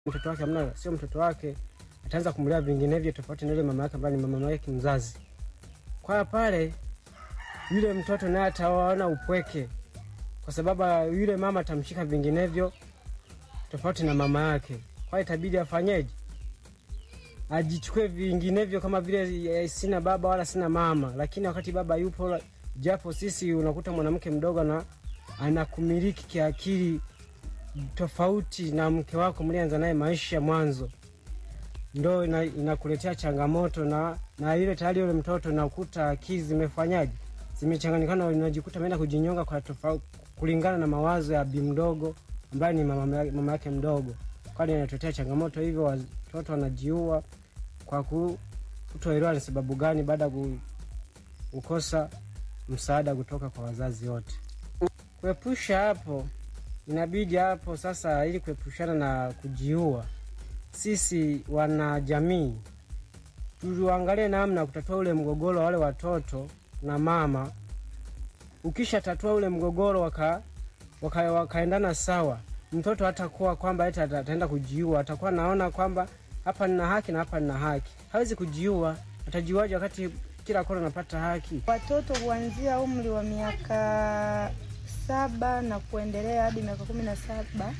mtoto wake amna, sio mtoto wake, ataanza kumlea vinginevyo tofauti na yule mama yake ambaye ni mama yake mzazi. Kwa hiyo pale yule mtoto naye ataona upweke, kwa sababu yule mama atamshika vinginevyo tofauti na mama yake. Kwa hiyo itabidi afanyeje? Ajichukue vinginevyo, kama vile eh, sina baba wala sina mama, lakini wakati baba yupo, la- japo sisi unakuta mwanamke mdogo na anakumiliki kiakili tofauti na mke wako mlianza naye maisha mwanzo, ndo ina- inakuletea changamoto na na ile tayari yule mtoto nakuta akili zimefanyaje, zimechanganyikana, unajikuta ameenda kujinyonga kwa tofauti kulingana na mawazo ya bi mdogo ambaye ni mama, ya- mama yake mdogo, kwani inatotea changamoto hivyo, watoto wanajiua kwa ku- kutoelewa ni sababu gani, baada ya ku- kukosa msaada kutoka kwa wazazi wote. Kuepusha hapo inabidi hapo sasa, ili kuepushana na kujiua, sisi wanajamii tuangalie namna ya kutatua ule mgogoro wa wale watoto na mama. Ukisha tatua ule mgogoro waka, waka, wakaendana sawa, mtoto hatakuwa kwamba eti ata- ataenda kujiua, atakuwa naona kwamba hapa nina haki na hapa nina haki. Hawezi kujiua, atajiuaje wakati kila kona anapata haki? Watoto kuanzia umri wa miaka saba na kuendelea hadi miaka kumi na saba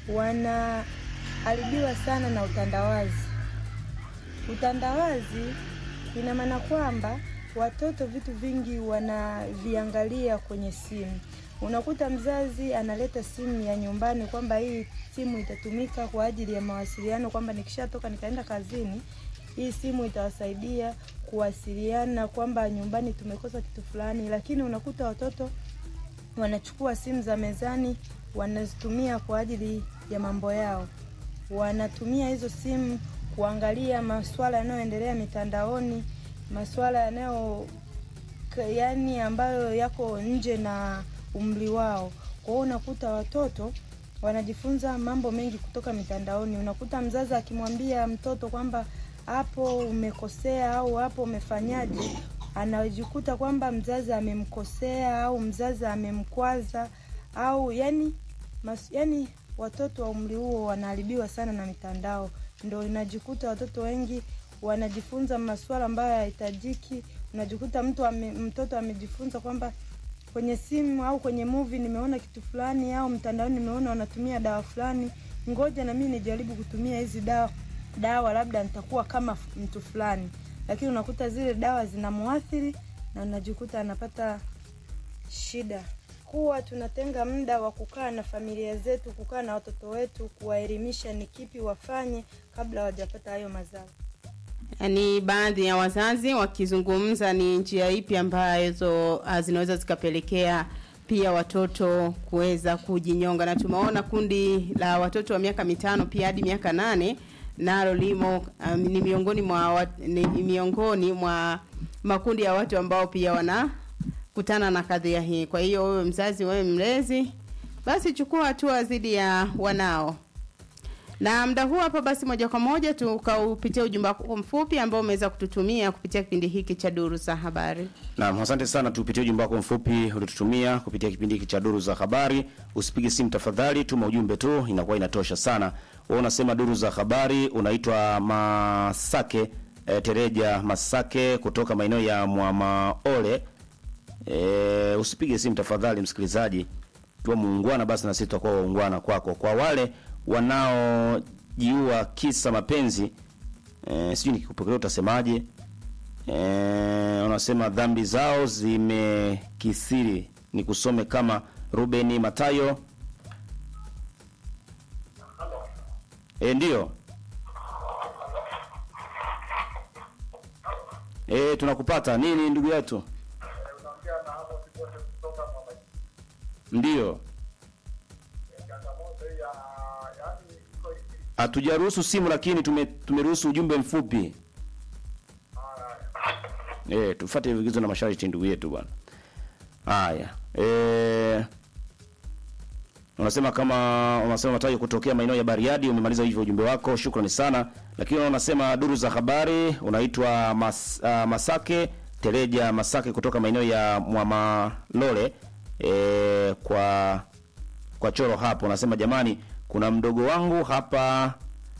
wanaharibiwa sana na utandawazi. Utandawazi ina maana kwamba watoto vitu vingi wanaviangalia kwenye simu. Unakuta mzazi analeta simu ya nyumbani kwamba hii simu itatumika kwa ajili ya mawasiliano, kwamba nikishatoka nikaenda kazini, hii simu itawasaidia kuwasiliana kwamba nyumbani tumekosa kitu fulani, lakini unakuta watoto wanachukua simu za mezani wanazitumia kwa ajili ya mambo yao. Wanatumia hizo simu kuangalia masuala yanayoendelea mitandaoni, masuala yanayo ka- yani ambayo yako nje na umri wao. Kwa hiyo unakuta watoto wanajifunza mambo mengi kutoka mitandaoni. Unakuta mzazi akimwambia mtoto kwamba hapo umekosea au hapo umefanyaje, anajikuta kwamba mzazi amemkosea au mzazi amemkwaza au yani, mas, yani watoto wa umri huo wanaharibiwa sana na mitandao, ndo inajikuta watoto wengi wanajifunza masuala ambayo hayahitajiki. Unajikuta mtu ame, mtoto amejifunza kwamba kwenye simu au kwenye movie nimeona kitu fulani au mtandaoni nimeona wanatumia dawa fulani, ngoja na mimi nijaribu kutumia hizi dawa dawa, labda nitakuwa kama f- mtu fulani, lakini unakuta zile dawa zinamuathiri na unajikuta anapata shida. Kuwa tunatenga muda wa kukaa na familia zetu, kukaa na watoto wetu, kuwaelimisha ni kipi wafanye kabla hawajapata hayo mazao. ni baadhi ya wazazi wakizungumza ni njia ipi ambazo ah, zinaweza zikapelekea pia watoto kuweza kujinyonga, na tumeona kundi la watoto wa miaka mitano pia hadi miaka nane nalo limo um, ni miongoni mwa wat- ni miongoni mwa makundi ya watu ambao pia wanakutana na kadhia hii. Kwa hiyo wewe mzazi, wewe mlezi, basi chukua hatua dhidi ya wanao na mda huu hapa basi moja kwa moja tukaupitia ujumbe wako mfupi ambao umeweza kututumia kupitia kipindi hiki cha duru za habari Naam, asante sana. Tupitie ujumbe wako mfupi ulitutumia kupitia kipindi hiki cha duru za habari. Usipige simu tafadhali, tuma ujumbe tu, inakuwa inatosha sana. Wewe unasema duru za habari, unaitwa Masake e, Tereja Masake kutoka maeneo ya Mwamaole. E, usipige simu tafadhali msikilizaji, kiwa muungwana basi na sisi tutakuwa waungwana kwako. Kwa wale wanaojiua kisa mapenzi e, sijui nikikupokelea utasemaje? Eh, wanasema dhambi zao zimekithiri. Ni kusome kama Rubeni Matayo. E, ndiyo e, tunakupata nini ndugu yetu? Ndiyo, hatujaruhusu simu lakini tume, tumeruhusu ujumbe mfupi. Eh, tufuate vigezo na masharti ndugu yetu bwana. Haya. Eh Unasema kama unasema matayo kutokea maeneo ya Bariadi umemaliza hivyo ujumbe wako. Shukrani sana. Lakini unasema duru za habari unaitwa Mas, uh, Masake Tereja Masake kutoka maeneo ya Mwamalole e, kwa kwa choro hapo unasema jamani kuna mdogo wangu hapa